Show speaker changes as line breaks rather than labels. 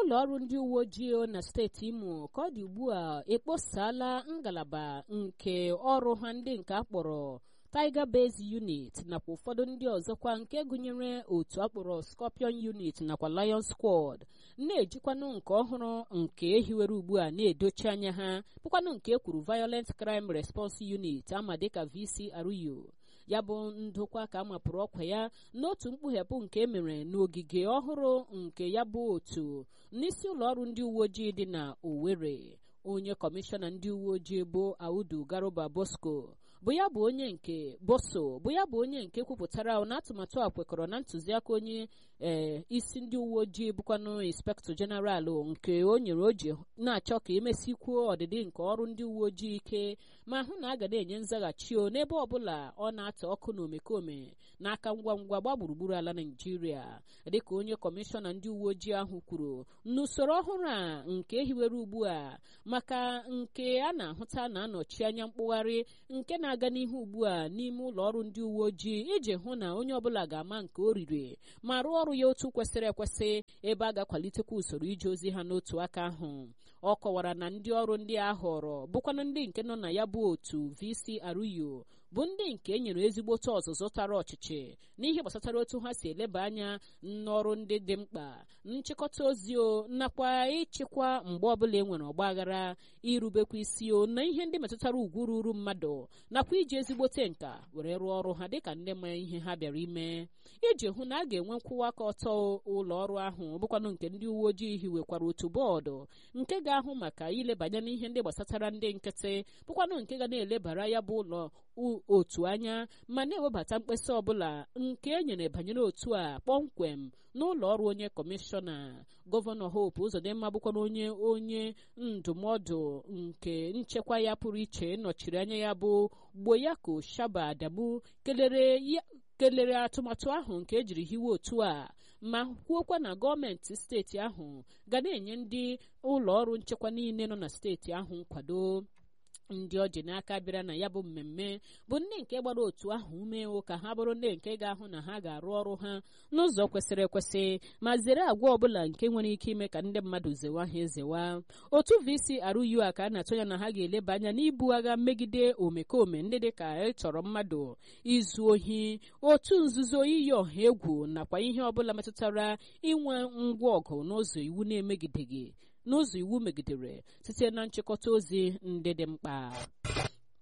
ụlọ ọrụ ndị uwe ojii na steeti imo ka ọ dị ugbu a ekposala ngalaba nke ọrụ ha ndị nke akpọrọ Tiger Base Unit nakwa ụfọdụ ndị ọzọkwa nke gụnyere otu akpọrọ Scorpion Unit nakwa Lion Squad na-ejikwanụ nke ọhụrụ nke ehiwere ugbu a na-edochi anya ha bụkwanụ nke ekwuru Violent Crime Response Unit ama dịka VCRU ya bụ ndokwa ka a mapụrụ ọkwa ya n'otu mkpughepụ nke emere n'ogige ọhụrụ nke ya bụ otu n'isi ụlọ ọrụ ndị uwe ojii dị na Owerri onye kọmishọna ndị uwe ojii bụ Audu Garuba Bosco bụ ya bụ onye nke boso bụ ya bụ onye nke kwupụtara na atụmatụ a kwekọrọ na ntụziaka onye ee isi ndị uwe ojii bụkwanụ inspektọ jeneralụ nke o nyere o ji na-achọ ka emesikwuo ọdịdị nke ọrụ ndị uwe ojii ike ma hụ na a ga na-enye nzaghachi o n'ebe ọbụla ọ na-ata ọkụ na omekome n'aka ngwa ngwa gba gburugburu ala naijiria dịka onye kọmishọna ndị uwe ojii ahụ kwuru n'usoro ọhụrụ a nke ehiwere ugbu a maka nke a na-ahụta na-anọchi anya mkpụgharị nke na-aga n'ihu ugbu a n'ime ụlọ ọrụ ndị uwe ojii iji hụ na onye ọbụla ga-ama nke o riri ma rụọ ọrụ ya otu kwesịrị ekwesị ebe a ga-akwalitekwa usoro ije ozi ha n'otu aka ahụ ọ kọwara na ndị ọrụ ndị a họrọ bụkwanụ ndị nke nọ na ya bụ otu VCRU bụ ndị nke e nyere ezigbote ọzụzụ tara ọchịchị n'ihe gbasatara otu ha si eleba anya n'ọrụ ndị dị mkpa nchịkọta ozi o nakwa ịchịkwa mgbe ọbụla e nwere ọgbaghara irubekwa isi o na ihe ndị metụtara ugwu ruru mmadụ nakwa iji ezigbote nka were rụọ ọrụ ha dịka ndị ma ihe ha bịara ime iji hụ na a ga-enwe nkwụwa aka ọtọ ụlọ ọrụ ahụ bụkwanụ nke ndị uwe ojii hiwekwara otu bọọdụ nke ga-ahụ maka ilebanye n'ihe ndị gbasatara ndị nkịtị bụkwanụ nke ga na-elebara ya bụ ụlọ otu anya ma na-ewebata mkpesa ọbụla nke e nyere banyere otu a kpọmkwem n'ụlọ ọrụ onye kọmishọna gọvanọ Hope Uzodimma bụkwana onye onye ndụmọdụ nke nchekwa ya pụrụ iche nọchiri anya ya bụ Gboyako Shaba Adamu kelere ya kelere atụmatụ ahụ nke ejiri hiwe otu a ma kwuokwa na gọọmenti steeti ahụ ga na-enye ndị ụlọ ọrụ nchekwa niile nọ na steeti ahụ nkwado ndị ọ ji n'aka bịara na ya bụ mmemme bụ ndị nke gbara otu ahụ ume ka ha bụrụ ndị nke ga-ahụ na ha ga-arụ ọrụ ha n'ụzọ kwesịrị ekwesị ma zere agwa ọbụla nke nwere ike ime ka ndị mmadụ zewa ha ezewa otu VCRU a ka a na-atụ ya na ha ga-eleba anya n'ibu agha megide omekome ndị dị ka ịchọrọ mmadụ izu ohi otu nzuzo iyi ọha egwu nakwa ihe ọbụla metụtara inwe ngwa ọgụ n'ụzọ iwu na-emegideghị n'ụzọ iwu megidere site na nchịkọta ozi ndị dị mkpa